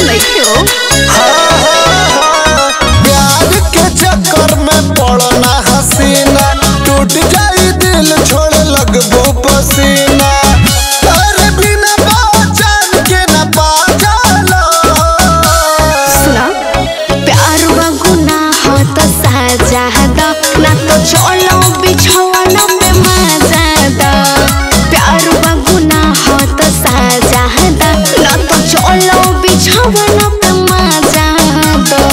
ऐसा नहीं हो प्यार के चक्कर में पड़ना हसीना टूट जाई दिल छोड़ लगबो पसीना अरे बिना पहचान के न पा जाला सुना प्यार बगुना हो तो साजा दा ना तो चलो बिछवाना पे मजा दा प्यार बगुना हो तो साजा दा ना तो चलो बिछवाना पे मजा दा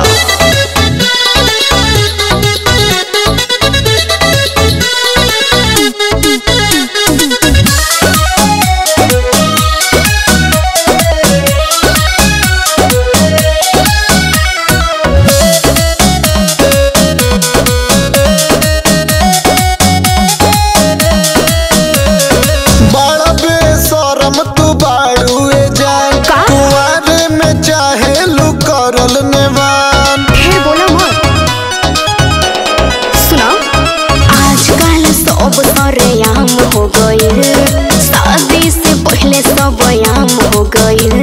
बड़ा बेशरम तू बाड़ू ए जान का? कुंवारे में चाहे लू करल नेवान ढेर बोला मत सुना आजकल सब सरेआम हो गइल शादी से पहले सब आम हो गइल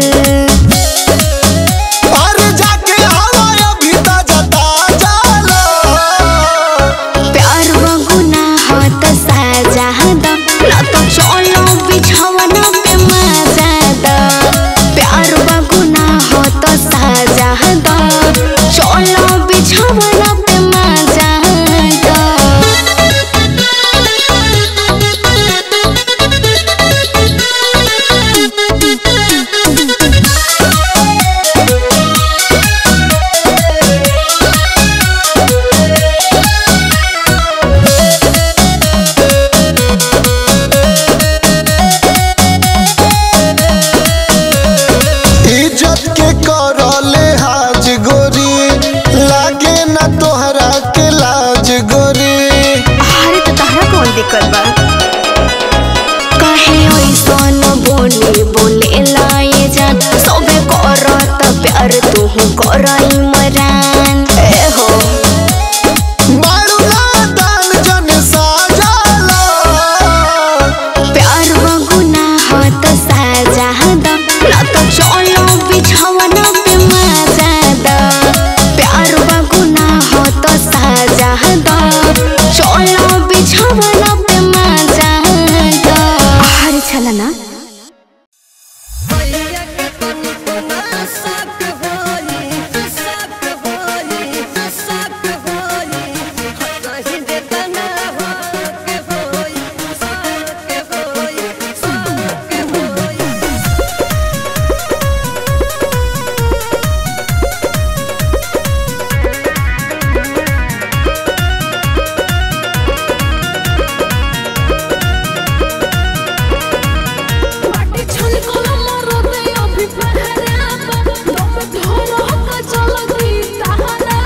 अरे जाके हवा अभी ताजा ताजा ला प्यार बगुना हो तो साजा दा ना तो चलो बिछवाना पे मजा दा प्यार बगुना हो तो साजा दा चलो बिछवाना पे मजा दा इज्जत के करले हाज गोरी लागे ना तोहरा के लाज गोरी अरे तो तहरा कौन दिक्कत बा काहे ऐसन बोली बोले लाए जान सबे करत प्यार तू करई मरान ए हो बाड़ू नादान जन साजाला प्यार बगुना हो तो साजा दा ना तो चलो बिछवाना पे मजा दा प्यार बगुना हो तो साजा दा चलो बिछवाना पे मजा दा अरे चला ना बाटे छल कलम रोते अभी पहरा दम धरो का चल गई तहरा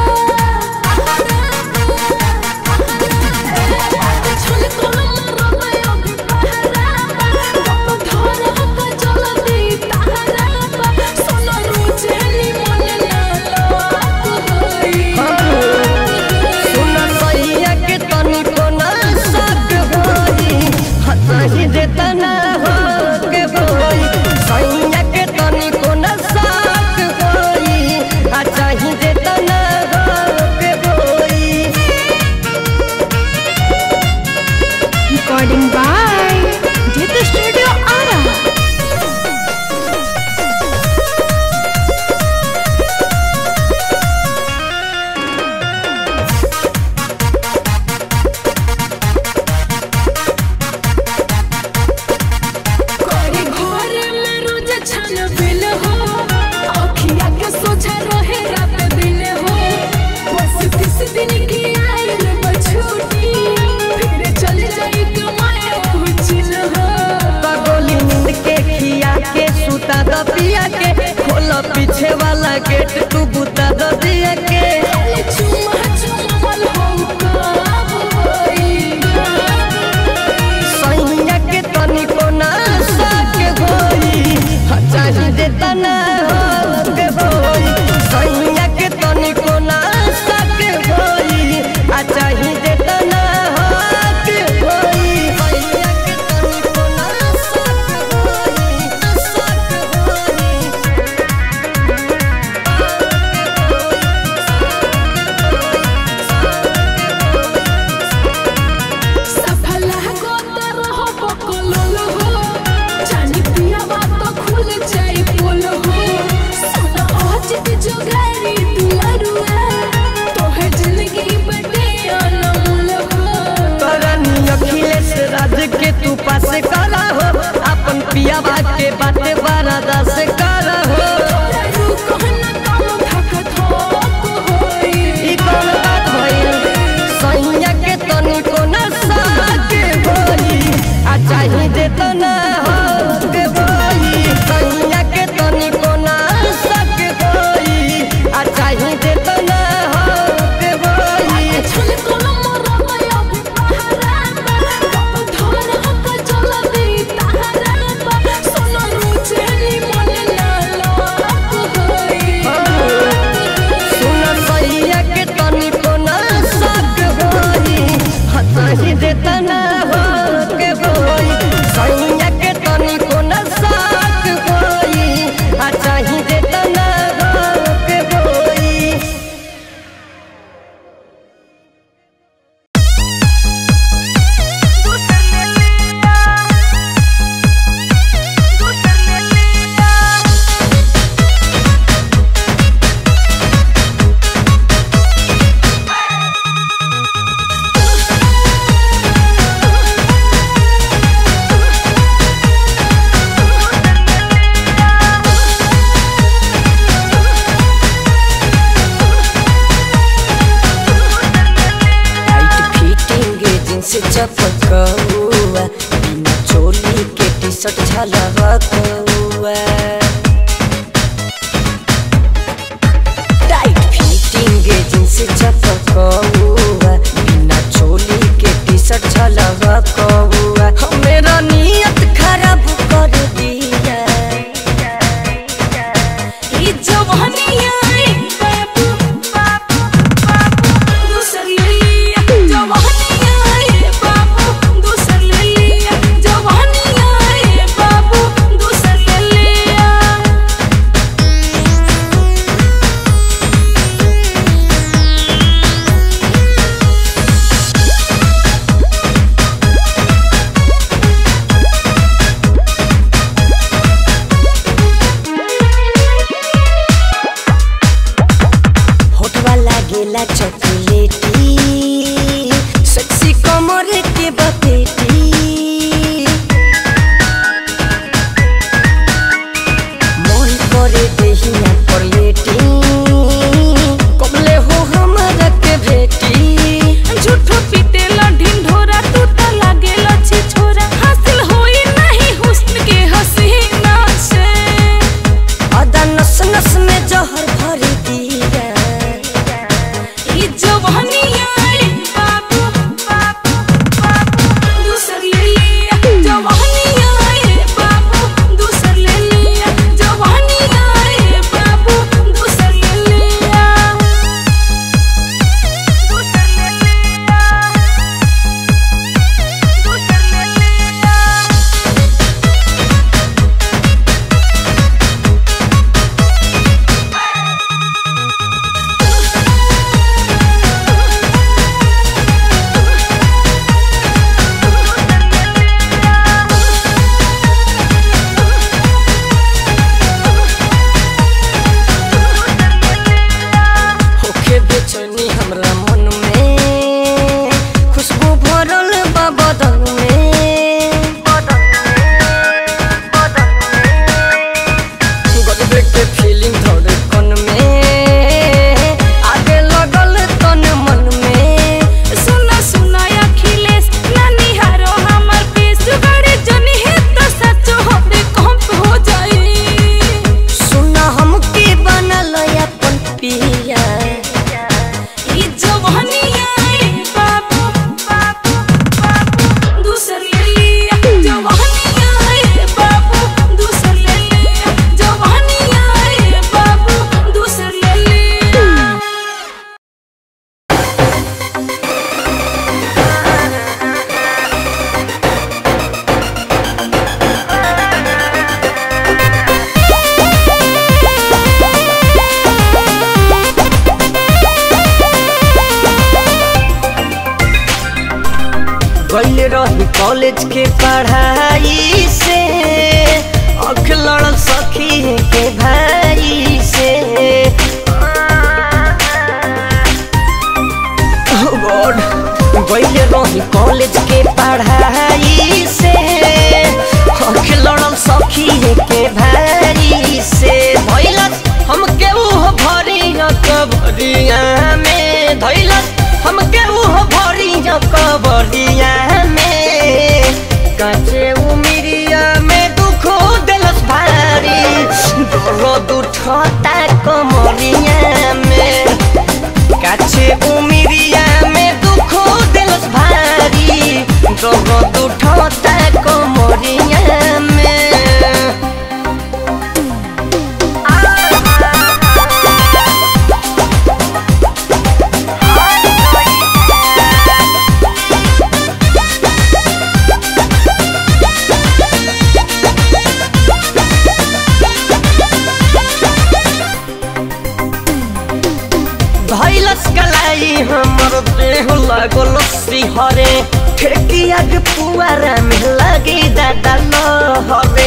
बाटे छल कलम रोते अभी पहरा दम धरो का चल गई तहरा सोना रोचेली मन ना लोक होई सुन सैया के तनिको ना सक होई हताही देता ना हो के होई सैया के तनिको ना सक होई आ चाही देता ना हो के होई recording by Jeet studio Arrah कोरी घर में रोज छन बिल हो अखिया के सोचा रहे रात दिन हो बस तीस दिन की आयल बछूटी फिर चल जाई कमाए उचिल हो पगोली नींद के खिया के सुता द पिया के खोला पीछे वाला गेट तू बुता द दिया के खाली चुमा चुमल हो कब होई सैया के तनिको ना सक होई चाही देता ना हो के होई सैया के तनिको ना सक होई आ चाही देता ना हो के होई सैया के तनिको ना सक होई सक होई के बाटे बारादा से कर हो ई कौन बात भइल सैया के तनी को नशा के भई आ चाही दे तो ना हो के भई सैया के तनी को नशा के भई आ चाही दे तो ना हो के भई सुन सैया के तनी को नशा के भई आ चाही दे तो ना हो के भई सैया के तनी को नशा के भई आ चाही दे तो ना हो के भई टाइट फिटिंग जींस चपकौआ बिना चोली के टी शर्ट झलकौआ टाइट फिटिंग जींस चपकौआ बिना चोली के टी शर्ट झलकौआ मेरा नियत खराब कर दिया ई जवानिया रे बाबू बाबू बाबू दूसर ले लिया जवानिया रे बाबू दूसर ले लिया जवानिया रे बाबू दूसर ले लिया होठवा लागेला चॉकलेटी सेक्सी कमर के बपेटी मन करे देहिया पर लेटी कबले हो हमरा के भेटी झूठो पीटेला ढिंढोरा तू त लागेला छिछोरा हासिल होई नहीं हुस्न के हसीना से अदा नस नस में जहर भर दिया ई जवानिया रे बाबू बाबू बाबू दूसर ले लिया जवानिया रे बाबू दूसर ले लिया जवानिया रे बाबू दूसर ले लिया दूसर ले लिया दूसर ले लिया होखे बेचैनी हमरा मन में खुशबू भरल बा बदन में गजबे के फीलिंग धड़कन में आगे लगल तन मन में सुना सुना अखिलेश नानी हारो हमर पेश गाड़ी जनी है तो सचो हमरे कंप हो जाई सुना हमके बनल अपन पिया ई जवानिया रे बाबू बाबू बाबू दूसर ले लिया जवानिया रे बाबू दूसर ले लिया जवानिया रे बाबू दूसर ले लिया गइल रही कॉलेज के पढ़ाई से अख लड़ल सखी के भाई से Oh God, गइल रही कॉलेज के पढ़ाई से अख लड़ल सखी हमर देह लागल सिहरे ठेकिया के पुआरा में लगे दादा लहरे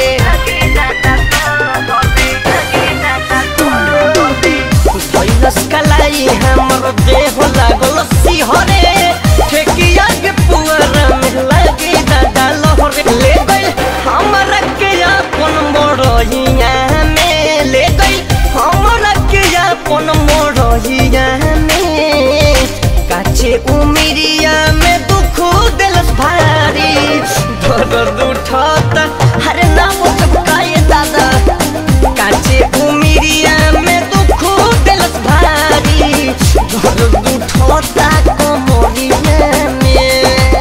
भैलस कलाई हमर देह लागल सिहरे ठेकिया के पुआरा में लगे दादा लहरे ले गई हमरा के अपन मोरहिया में ले गई हमरा के अपन मोरहिया में काचे उमिरिया में दुख दिलस भारी दर्द उठाता हरे नाम चुकाए दादा काचे उमिरिया में दुख दिलस भारी दर्द उठाता कमरिया में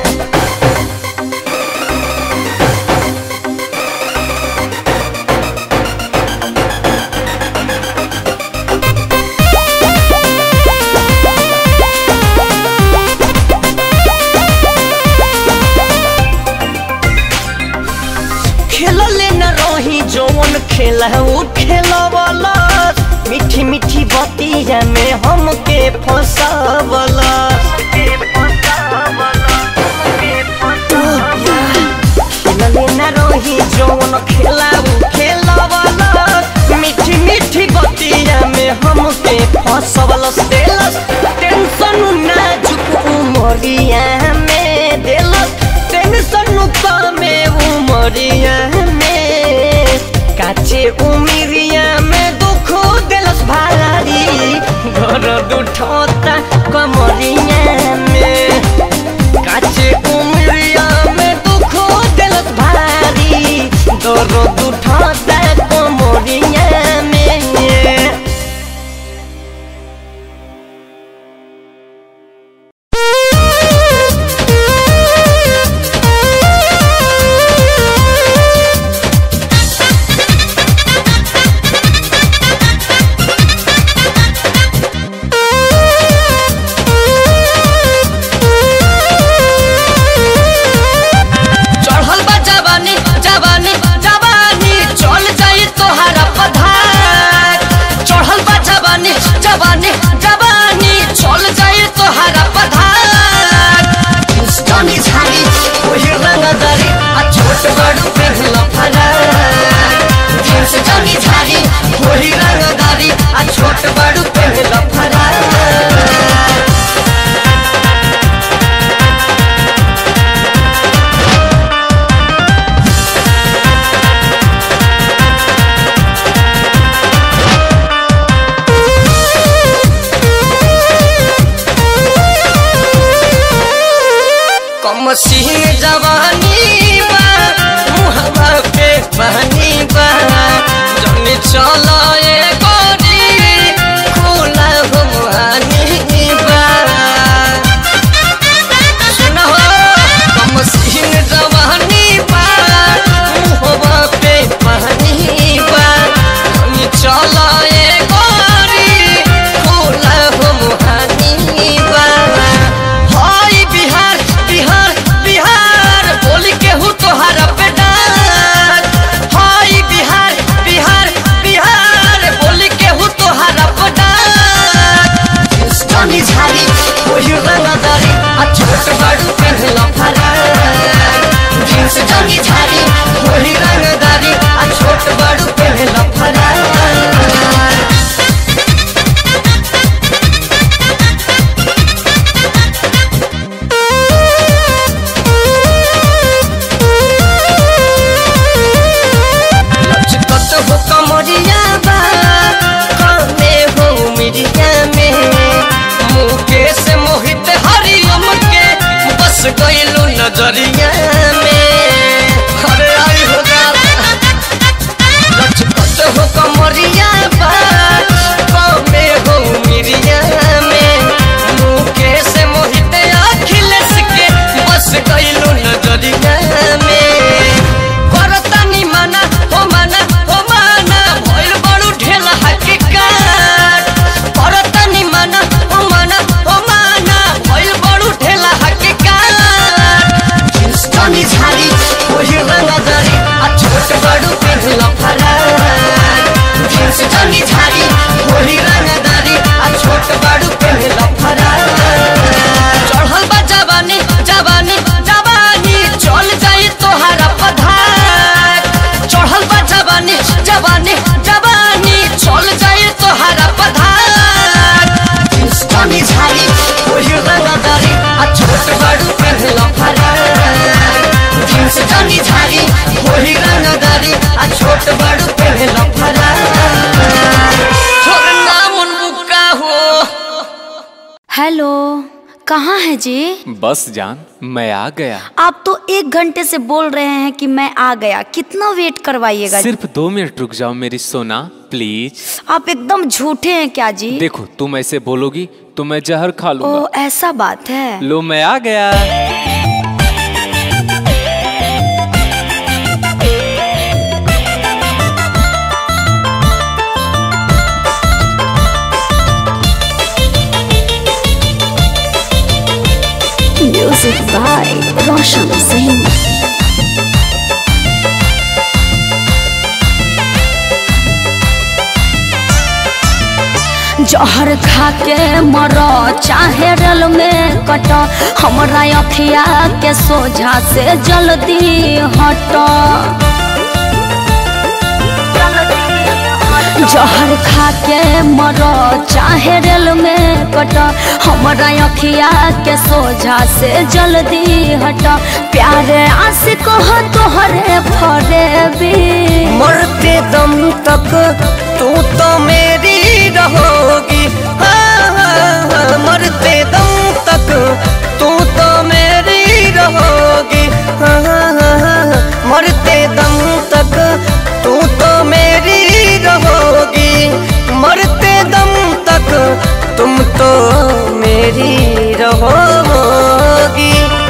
खेलले न रही जौन खेला उ खेलवला मीठी मीठी बतिया में हमके फंसावला खेलले न रही जौन खेला उ खेलवला मीठी मीठी बतिया में हमके फंसावला देलस टेंशन नाजुक उमरिया में देलस टेंशन में उमरिया में काचे उमिरिया में दुख दिलस भारी घर दुठता कमरिया में काचे उमिरिया में दुख दिलस भारी दर दुठता कमरिया में चढ़ल बा जवानी जवानी जवानी चल जाई तोहरा पधार चढ़ल बा जवानी जवानी जवानी चल जाई तोहरा पधार स्टोनी झाड़ी ओही रंगदारी आ छोट बड़ू पेहला फरार जींस जनी झाड़ी ओही रंगदारी आ छोट बड़ू पेहला फरार कम सिंह जवानी बा मुहवा पे पानी बा जन चला ए गोरी खुला हुआनी बा सुनो कम सिंह जवानी बा मुहवा पे पानी बा जन चला ए गोरी खुला हुआनी बा हाय बिहार बिहार बिहार बोल के हूँ तोहरा पे डार हाय बिहार बिहार बिहार बोल के हूँ तोहरा पे डार स्टोनी झाड़ी वही रंगदारी आ छोट बड़ू पहला फरार जींस जनी झाड़ी वही रंगदारी आ छोट बड़ू पहला फरार लचकत हो कमरिया बा कमे हो मिरिया में मुकेश मोहित हरियम के बस गइलू नजरिया में अरे आई हो दादा लचकत हो कमरिया बा कमे हो मिरिया में मुकेश मोहित अखिलेश के बस गइलू नजरिया में करतानी माना हो माना हो माना भइल बड़ू ढेला हकीकत करतानी माना हो माना हो माना भइल बड़ू ढेला हकीकत स्टोनी झाड़ी वही रंगदारी आ छोट बड़ू पेहला फरार कहाँ है जी बस जान मैं आ गया आप तो एक घंटे से बोल रहे हैं कि मैं आ गया कितना वेट करवाइएगा जी? सिर्फ दो मिनट रुक जाओ मेरी सोना प्लीज आप एकदम झूठे हैं क्या जी देखो तुम ऐसे बोलोगी तो मैं जहर खा ओ लूंगा ऐसा बात है लो मैं आ गया म्यूजिक बाय रोशन सिंह जहर खा के मर चाहे रल में कट हमरा अखिया के सोझा से जल्दी हट जहर खा के मर चाहे रेल में कट हमरा अखिया के सोझा से जल्दी हट प्यारे आशिक हो तोहरे फरे भी मरते दम तक तू तो मेरी रहोगी हाँ, हाँ, हाँ, मरते दम तक तू तो मेरी रहोगी हाँ, हाँ, हाँ, हाँ, मरते दम तक तू तो मेरी रहोगी मरते दम तक तुम तो मेरी रहोगी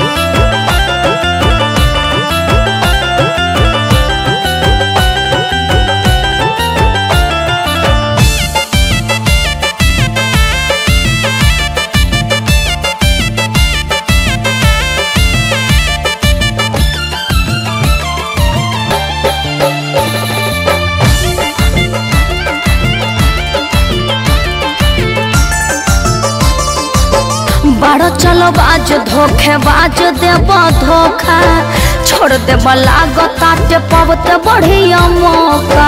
बड़ो चलो बाज धोखे बाज देब धोखा छोड़ देब लागताटे पबते बढ़िया मौका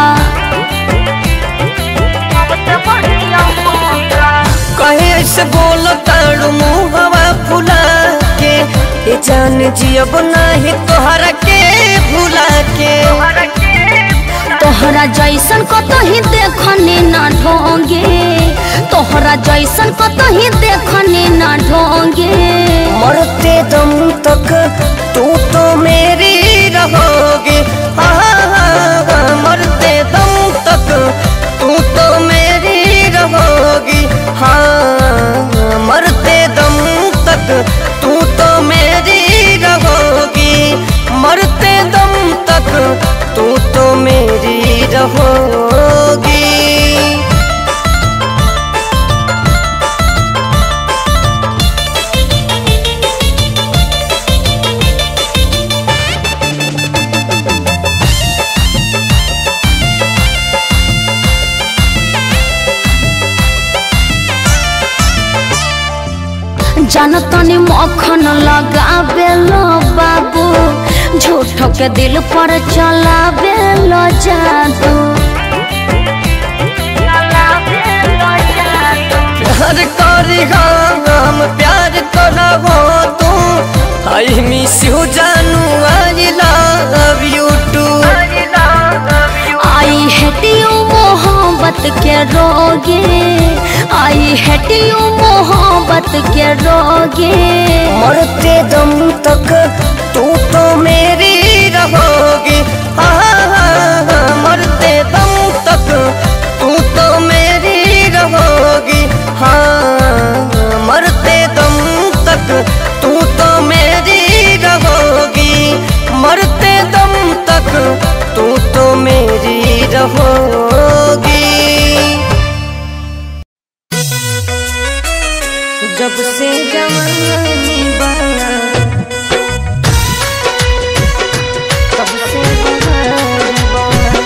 कहे ऐसे बोलो ताड़ू मुहवा फुला के ये जान जियब नाही तोहरा के भुला के तोहरा जैसन कतही देखनी ना ढोंगे तोहरा जैसन कतही देखनी ना ढोंगे मरते दम तक तू तो मेरी रहोगी हाँ, हाँ, हाँ, मरते दम तक तू तो मेरी रहोगी हाँ मरते दम तक तू तो मेरी रहोगी मरते दम तक तू तो मेरी रहोगी जनतनी मक्खन लगावे लो बाबू झूठ के दिल पर चलावे लो जादू प्यार करी हम प्यार करा हो तू आई मिस यू जानू I love you too I hate you मोहब्बत के रोगे आई हेट यू मोहब्बत के रोगे मरते दम तक तू तो मेरी रहोगी हाँ, हाँ, हाँ, मरते दम तक तू तो मेरी रहोगी हाँ मरते दम तक तू तो मेरी रहोगी मरते दम तक तू तो मेरी रहोगी जब से जवानी बना तब से बहार बना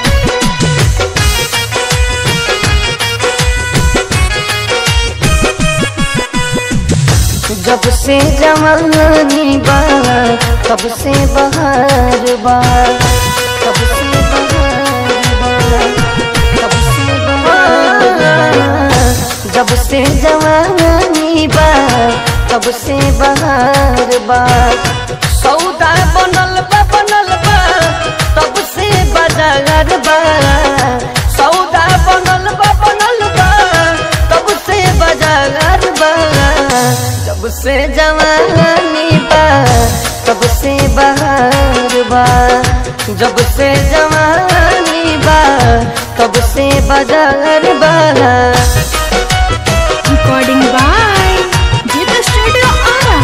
जब से जवानी बा तब से बहार बा तब से बहार बा तब से बहार बा जब से जवानी बा तब से बहार बा सौदा बनल बा बनल बा तब से बाजार बा सौदा बनल बा बनल बा तब से बाजार बा जब जब से जवानी बा तब से बाजार बा recording by Geeta studio Arrah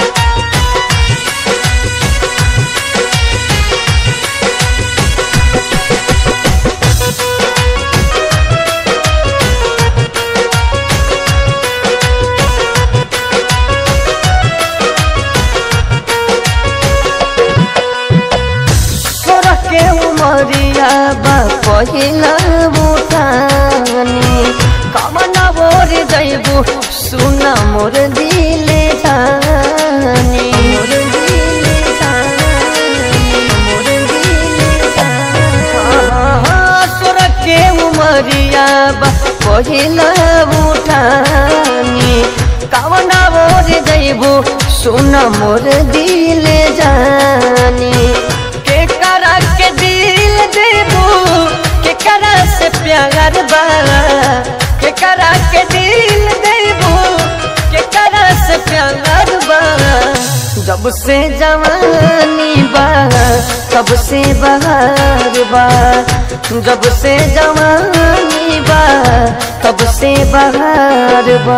सोरह के उमरिया बा पहिला बुटानी कमना बोर जैबू सुना मोर दिले जानी मोर दिले जानी मोर दिले जानी सोरह के उमरिया बा पहिला बुटानी कमना बोर जैबू सुना मोर दिले जानी के करा के दिल देबू के करा से प्यार बा के करा के दिल देबू के करा से प्यार बा जब से जवानी बा तब से बहार बा जब से जवानी बा तब से बहार बा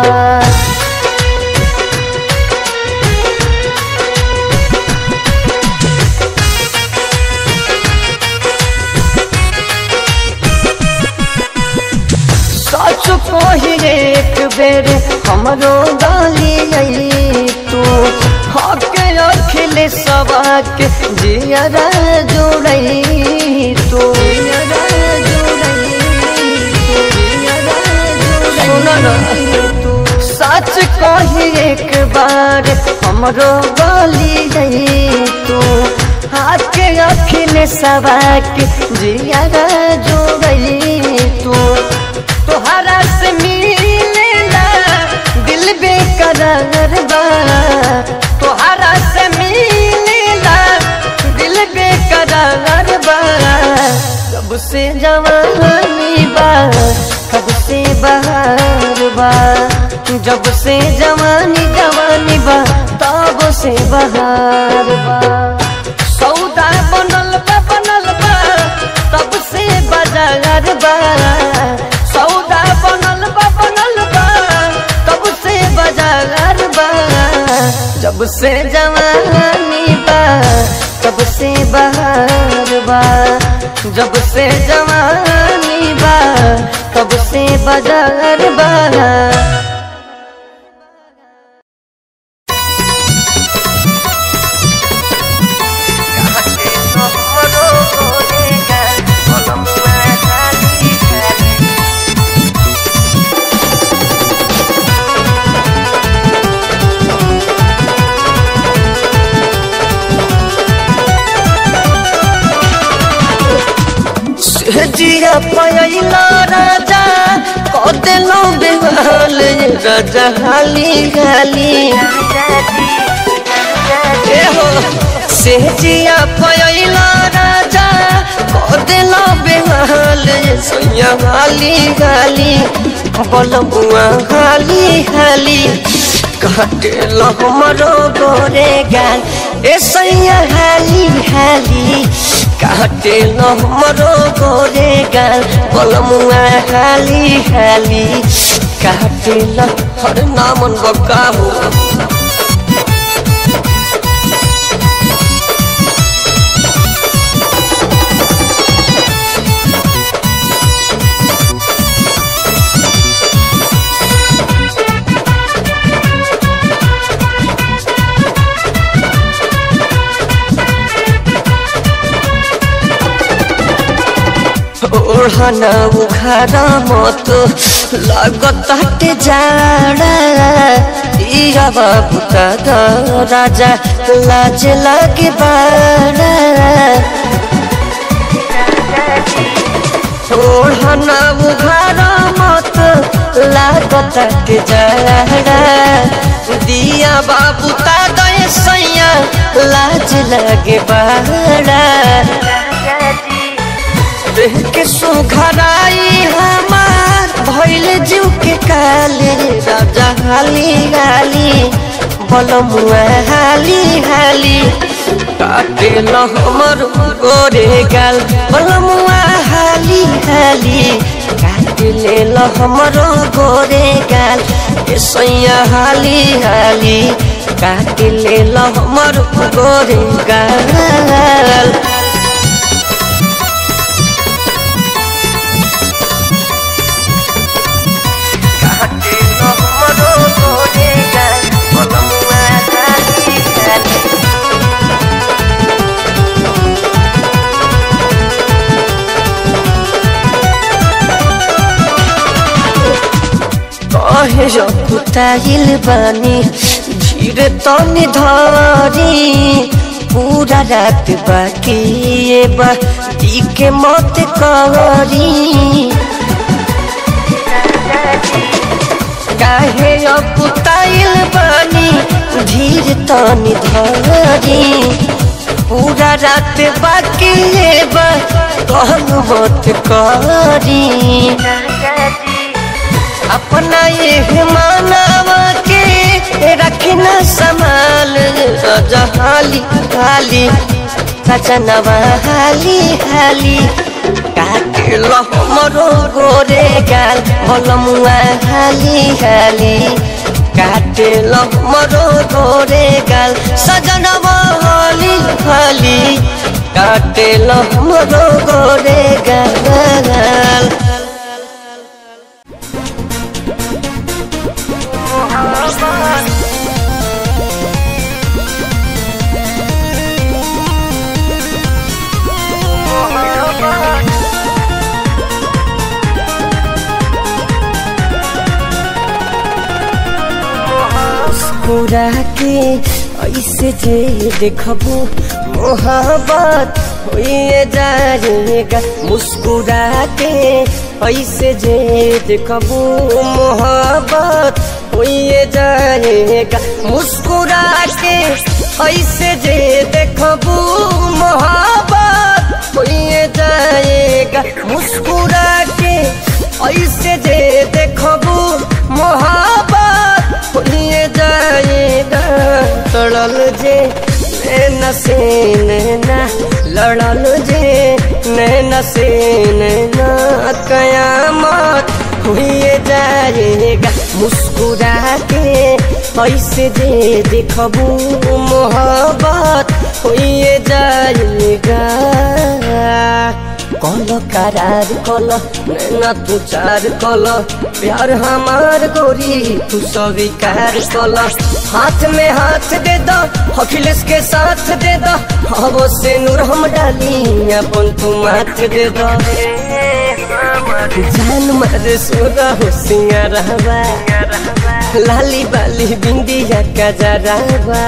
सच कही एक बेर हमरो गाली आई तू हके अखिल सबाक जियरा जोड़ई तू जियरा जोड़ई तू, जियरा जोड़ई सुनो ना तू सच कही एक बार हमरो गाली आई तू हाथ के अखिल सबाक जियरा जोड़ई तू तोहरा से मिलेला दिल बेकरार बा तोहरा से मिलेला दिल बेकरार बा कब से जवानी बा कब से बहार बा जब से जवानी जवानी बा तब से बहार बा सौदा बनल बा बनल बा तब से बाजार बा सौदा बनल बा बनल बा तब से बाजार बा जब से जवानी बा तब से बहार बा जब से जवानी बा तब से बाजार बा जिया पयला राजा कदेलो बेहाल राजा हाली हाली ए हो से जिया पयला राजा कदेलो बेहाल सैया हाली हाली बलबुआ हाली हाली काटे हमरो गोरे गाल ए सैया हाली हाली काटे हमरो गोरे गाल बलमुआ हाली हाली काटे हर नामन बकाहू ओढ़ना उखाड़ा मत लागत हटे जाड़ा इया बाबू दादा राजा लाज लागे बाड़ा ओढ़ना उखाड़ा मत लागत हटे जाड़ा दिया बाबू दादा सैया लाज लागे बाड़ा देह के सुघराई हमार भइल जीव के काले राजा हाली हाली बलमुआ हाली हाली काटे ल हमर गोरे गाल बलमुआ हाली हाली काटे ले ल हमर गोरे गाल ए सैया हाली हाली काटे ले ल हमर गोरे गाल काटे ल हमर गोरे गाल बलमुआ हाली हाली कहे रखुताइल बानी धीरे तनी धरी पूरा रात बाकी ये बा दी के मत करी काहे रखुताइल बानी धीरे तनी धरी पूरा रात बाकी ये बा कहन मत करी अपना ये मानवा के रखना संभाल हाली हाली सजनवा हाली हाली काटे लो हमरो गोरे गाल बलमुआ हाली हाली काटे लो हमरो गोरे गाल सजनवा हाली हाली काटे लो हमरो गोरे गाल मुस्कुरा के ऐसे जे देखबू मोहब्बत होइए जाएगा मुस्कुरा के ऐसे जे देखबू मोहब्बत होइए जाएगा मुस्कुरा के ऐसे जे देखबू मोहब्बत होइए जाएगा मुस्कुरा के ऐसे जे देखबू मोहब्बत होइए जाएगा लड़ल जे नैना से नैना लड़ल जे नैना से नैना कयामत हुए जाएगा मुस्कुरा के ऐसे जे देखबू मोहब्बत हुए जाएगा कल करार कल नैना तू चार कल प्यार हमार गोरी तू स्वीकार कल हाथ में हाथ दे दो अखिलेश के साथ दे दो हवो से नूर हम डाली अपन तू माथ दे दो जान मारे सोरा हो सिंगारवा लाली बाली बिंदिया का जरावा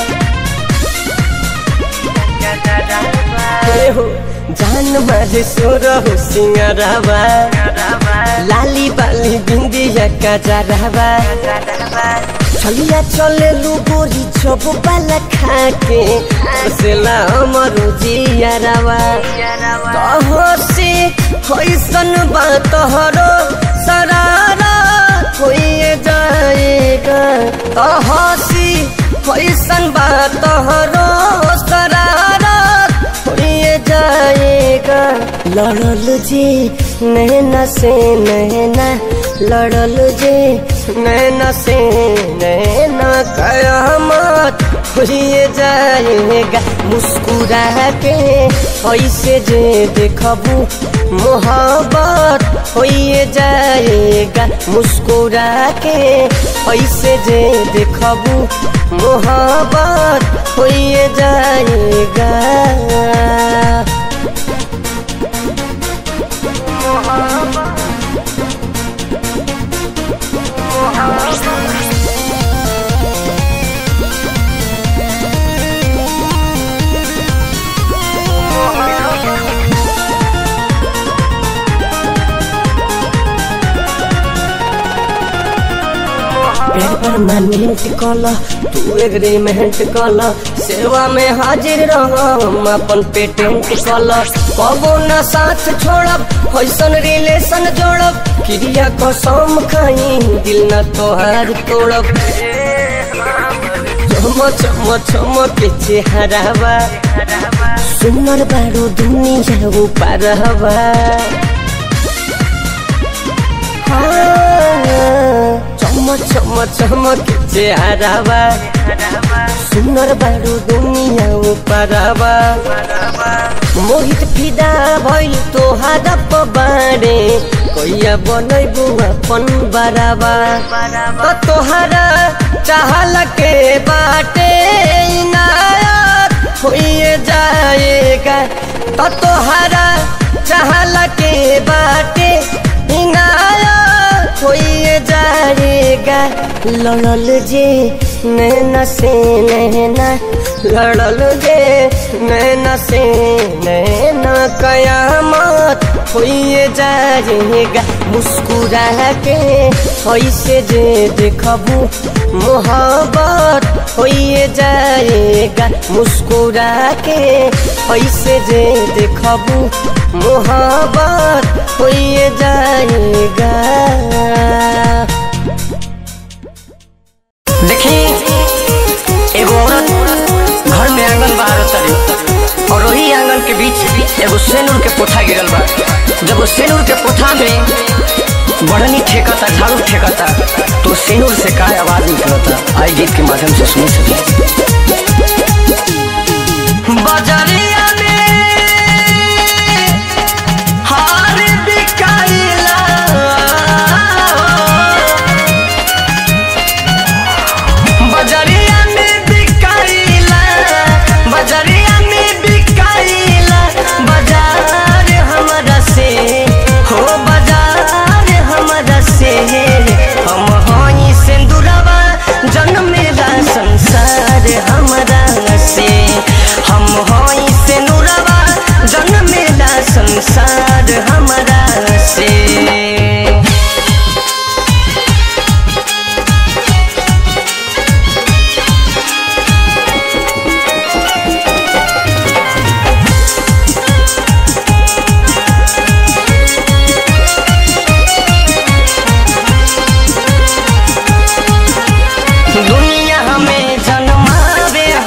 ए हो जान मारे सोर हो सिंगारवा लाली बाली बिंदिया का जरावा चलिया चले लू गोरी चोप बाला खाके सेला अमरो जियारावा कहो से होइसन बात हरो सरारा होइए जाएगा कहो सी होइसन बात हरो सरारा होइए जाएगा लड़ल जी नैना से नैना लड़ल जे नैना से नैना कयामत होइए जाएगा मुस्कुरा के ऐसे जे देखबू मोहब्बत होइए जाएगा मुस्कुरा के ऐसे जे देखबू मोहब्बत होइए जाएगा परमानेंट कल तू एग्रीमेंट कल सेवा में हाजिर रह हम अपन पेटेंट कल कबो न साथ छोड़ब ऐसन रिलेशन जोड़ब क्रिया कसम खाई दिल न तोहार तोड़ब चम चम चम के चेहरावा सुनर बारो दुनिया ऊपर हवा चम चम चम के चेहरावा सुनर बारो दुनिया ऊपर हवा मोहित फिदा भइल तोहारा पबारे कैया बनैबू अपन बराबा त तोहारा चाहल के बाटे इनायत होइए जाएगा त तोहारा चाहल के बाटे इनायत होइए जाएगा लड़ल जे नैना से नैना लड़ल जे नैना से नैना कयामत होइए जाएगा मुस्कुरा के ऐसे जे देखबू मोहब्बत होइए जाएगा मुस्कुरा के ऐसे जे देखबू मोहब्बत होइए जाएगा देखी एगो औरत घर में आंगन बाहर तरी और वही आंगन के बीच एगो सेनूर के पोथा गिरल बा जब वो सेनूर के पोथा में बढ़नी ठेकता झाड़ू ठेकता तो सेनूर से का आवाज निकलता आई गीत के माध्यम से सुन सके बजरिया में हार बिकाइला बजरिया में बिकाइला बजरिया में बिकाइला बाजार हमरा से हो बाजार हमरा से हम हई सिंदूरवा जन्मेला संसार हमरा से हम हई सिंदूरवा जन्मेला संसार हमरा से दुनिया में जन्मावे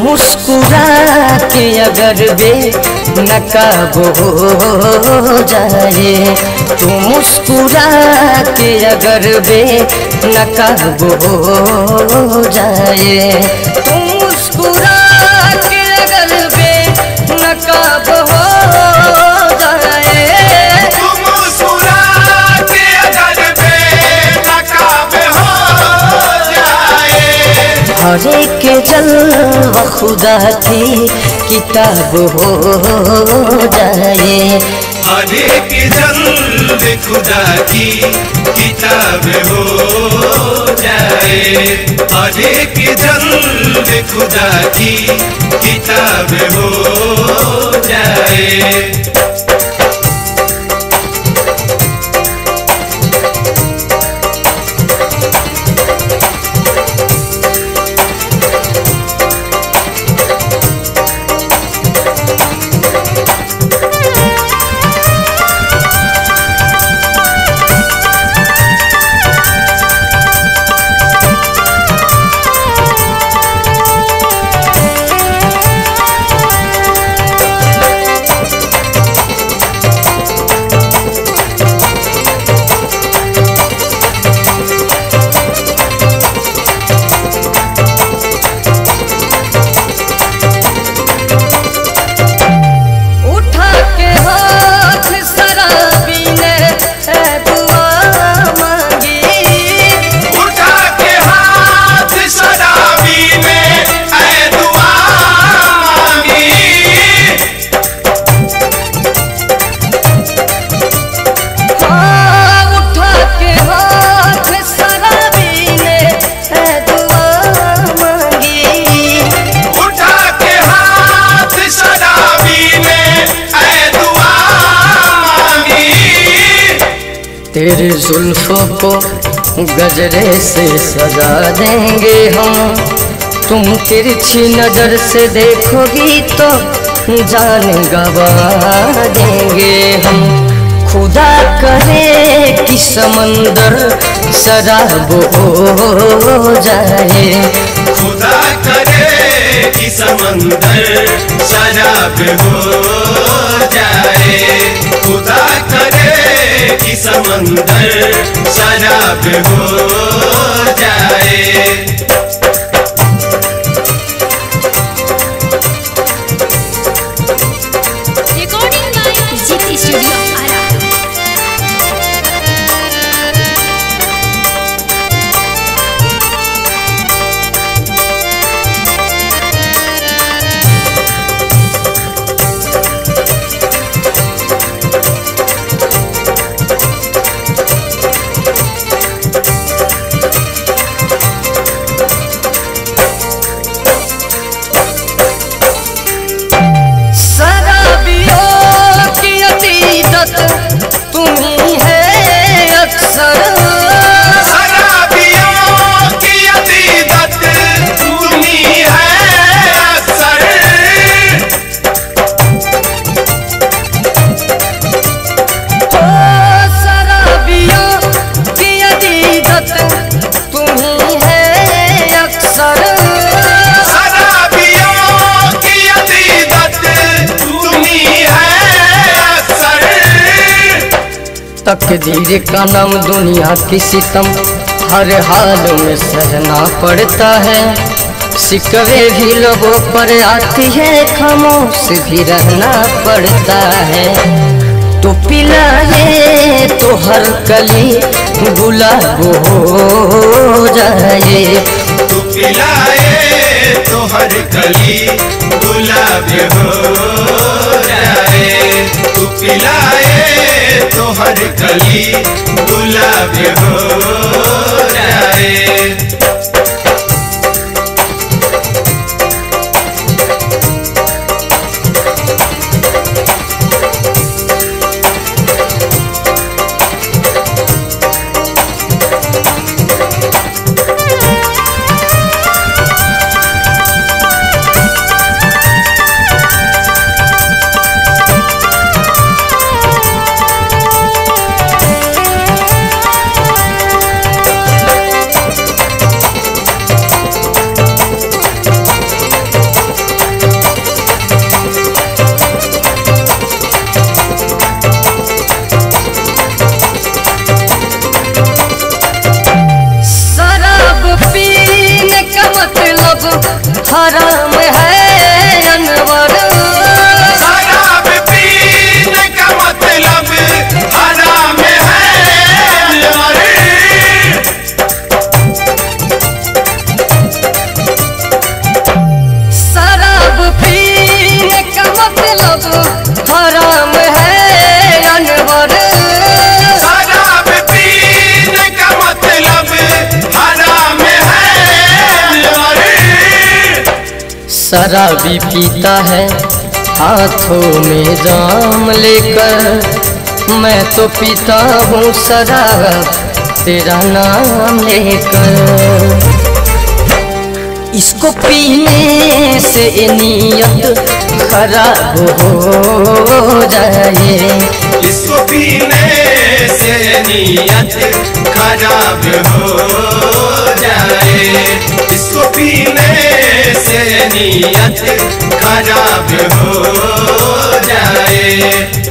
मुस्कुरा के अगर बे नकाब हो जाए तू मुस्कुरा के अगर बे नकाब हो जाए तू मुस्कुरा के अगर बे नकाब हो जाए हरे के जलवा खुदा की किताब हो जाए हरे के जल्द खुदा की किताब हो जाए हरे के जल्द खुदा की किताब हो जाए उठा के हाथ शराबी ने है दुआ मांगी उठा के हाथ शराबी ने ऐ दुआ मांगी हाँ, उठा के हाथ शराबी ने है दुआ मांगी उठा के हाथ शराबी ने ऐ दुआ मांगी तेरे जुल्फों को गजरे से सजा देंगे हम तुम तिरछी नजर से देखोगी तो जान गवा देंगे हम खुदा करे कि समंदर शराब हो जाए खुदा करे कि समंदर शराब हो जाए खुदा करे कि समंदर शराब हो जाए recording by Jeet studio Arrah शराबियों की अतीदत तुम्ही है अक्सर शराबियों की अतीदत तुम्ही है अक्सर ओ शराबियों की अतीदत तुम्ही है अक्सर शराबियों की अतीदत तुम्ही है अक्सर तकदीर का नाम दुनिया की सितम हर हाल में सहना पड़ता है सिकवे भी लोगों पर आती है खामोश भी रहना पड़ता है तो पिलाए तो हर कली गुलाब हो जाए तू पिलाए तो हर कली गुलाब हो जाए तू पिलाए तो हर कली गुलाब हो जाए शराबी पीता है हाथों में जाम लेकर मैं तो पीता हूँ शराब तेरा नाम लेकर इसको पीने से नीयत खराब हो जाए इसको पीने से नीयत खराब हो जाए इसको पीने से नीयत खराब हो जाए